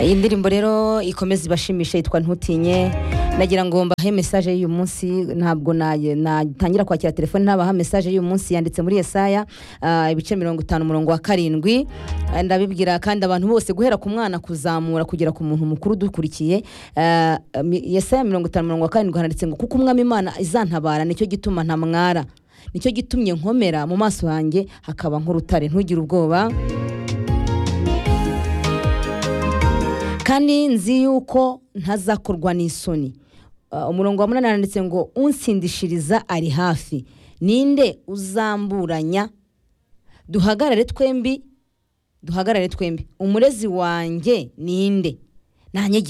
iyi ndirimbo rero ikomeze ibashimishe yitwa ntutinye nagira ngo mbahe mesaje y'uyu munsi ntabwo na- natangira kwakira telefoni ntabaha mesaje y'uyu munsi yanditse muri yesaya ah, ibice mirongo itanu umurongo wa karindwi Ah, ndabibwira kandi abantu bose guhera ku mwana kuzamura kugera ku muntu mukuru udukurikiye Ah, mi- yesaya mirongo itanu mirongo wa karindwi handitse ngo kuko umwami imana izantabara nicyo gituma ntamwara nicyo gitumye nkomera mu maso yanjye hakaba nk'urutare ntugire ubwoba kandi nzi yuko ntazakorwa n'isoni Uh, umurongo wa munani handitse ngo unsindishiriza ari hafi ninde uzamburanya duhagarare twembi duhagarare twembi umurezi wanjye ninde nta nyegera